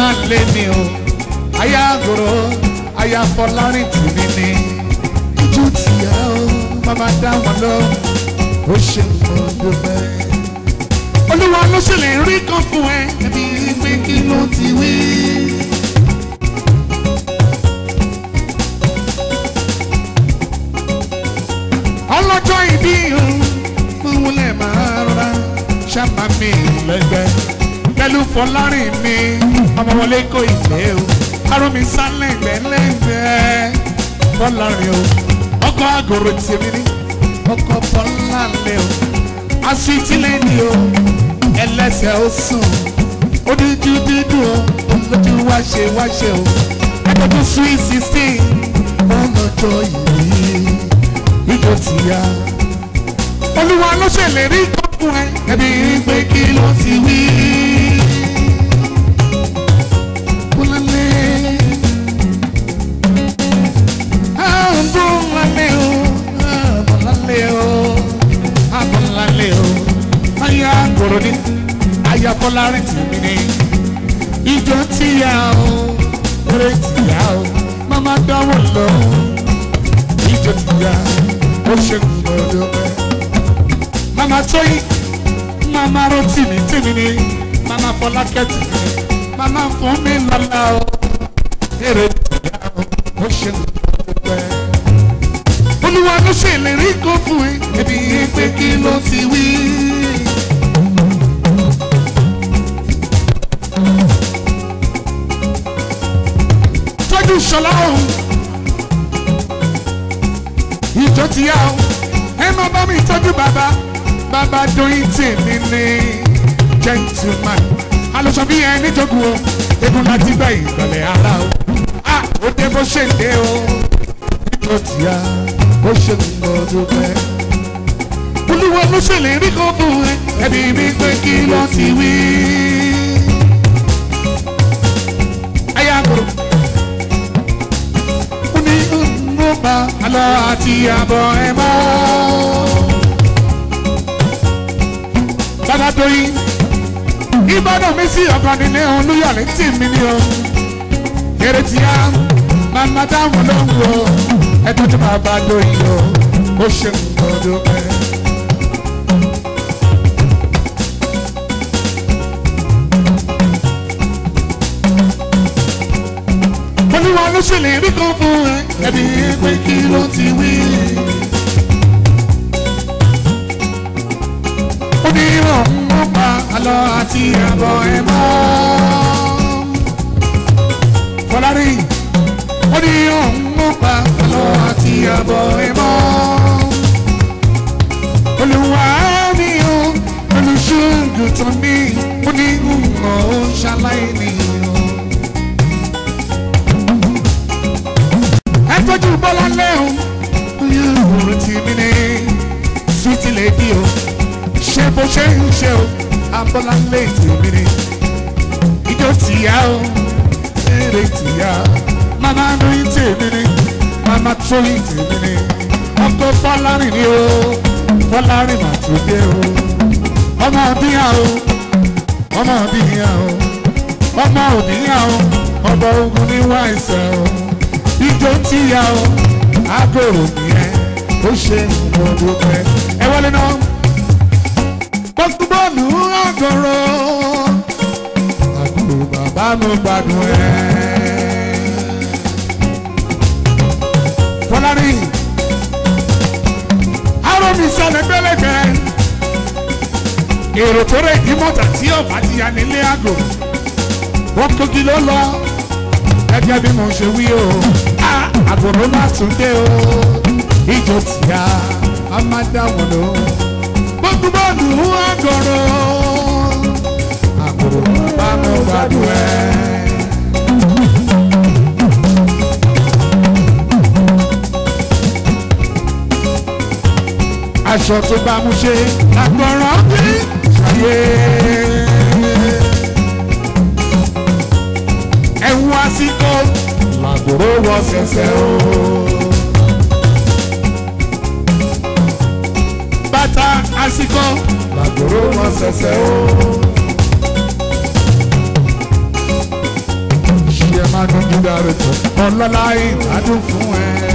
lé ní o aya àgòrò aya fọlárin tìmí ni ojú tìyà o màmá dá wọn lọ ó ṣe mọ́ dúpẹ́. olúwa ló ṣèlérí kan fún ẹ ẹbí pé kí ló ti wí. ọlọ́jọ́ ìbí òun lè máa rọra ṣàmà mi lẹ́gbẹ́ pẹ̀lú fọlárin mi ọmọ wọlé kò ìfẹ́ o arún mi sálẹ̀ gbẹ́lẹ́gbẹ́ fọlárin o ọkọ̀ àgòrò tèmi ní ọkọ̀ fọlárin o asítílẹ̀ ni o ẹlẹ́sẹ̀ ó sùn ó dúdú dúdú o olójú wáṣẹ wáṣẹ o ẹgbẹ́ tó sweet sixteen ọlọ́jọ́ ìbí ìjọ ti ya. olúwa ló ṣèlérí kan fún ẹ ẹbí pé kí ló ti wí. Bọ́láńlé àbọ̀láńlé o àbọ̀láńlé o àbọ̀láńlé o aya kòrò ní aya fọlárin tìmí ní ìjọ ti ya o eré ti ya o màmá dáwọ́ lọ ìjọ ti ya ó ṣe gbọdọ pẹ. mama tóyìn mama rotimi tèmi ni mama fọlákẹ́ tèmi ni mama fún mi lọ́la o èrè ìyá o ó ṣe gbọdọ pẹ. olúwa ló ṣe ìlérí kó fún ẹ ẹbí pé kí ló ti wí. tọ́jú ṣọlá òun ìjọ ti yá o ẹ má bá mi tọ́jú bàbá bàbá doyin tèmi ní gentleman alùsọ bí ẹ níjọgùn o egun láti gbẹ ìgbọ̀lẹ̀ ara o a ó dé bó ṣe dé o ìjọ ti yá ó ṣe lọ́dún pẹ́. olúwa ló ṣèlérí kan fún ẹ ẹbí mi pé kí ló ti wí. ayé àgùrò ó ní ó bá alọ́ àti àbọ̀ ẹ̀ mọ́. Bàbá Doyin, Ìbàdàn mi sí ọ̀kan nílé Olúyọ̀lé tì mí ní o. Èrè tí a máa dáhùn lóhùn o. Ẹ tọ́jú bàbá Doyin o, ó ṣe nǹkan dúpẹ́. Olúwa ló ṣèlérí kan fún ẹ, ẹbí pé kí ló ti wí. Ó ní òun ó pa àlọ́ àti àbọ̀ ẹ̀ mọ́. Fọlárí, ó ní òun ó pa àlọ́ àti àbọ̀ ẹ̀ mọ́. Olúwa mi ò olùṣègùn tó ní, ó ní ìmọ̀ ó ṣaláì nìyẹn. ẹ tọ́jú bọ́lá lẹ́hùn. Yóò ti mí ní sweet lady o. Ṣé bó ṣe ń ṣe o? Abọ́lá lè tì mí ní. Ijó tìyá o, eré tìyá. Màmá mi tì mí ní. Màmá tó yìí tì mí ní. Ọkọ Fọlárìn ni o. Fọlárìn mà tó dé o. Ọmọ òbíyà o. Ọmọ òbíyà o. Ọmọ òbíyà o. Ọba ogun ní wáìsẹ̀ o ijó tí ya o agolo nìyẹn ó ṣe gbọdọ pẹ ẹ wọlé náà gbogbo bọ́ọ̀lù agolo agolo bàbá mi gbádùn ẹ. fọlárí arọ mi sọlẹ gbẹlẹgbẹ èrò tó rẹ ìdímọ̀tà tí ọ̀bá ti ya nílé àgò wọ́n kogi ló lọ gẹ́gẹ́ bí mo ṣe wí o àgòrò má tún dé o ìjọ tìyà a máa dá wọn lò gbogbo bọ́ọ̀lù àgòrò àgòrò bá mi gbádùn ẹ. aṣọ tó bá mú ṣe àgbọ̀ràn bí ṣàyè. ẹ̀wù àsìkò làgòrò wọ sẹ̀sẹ̀ o. bàtà àsìkò làgòrò wọ sẹ̀sẹ̀ o. managing director ọlọ́lá ìbádùn fún ẹ.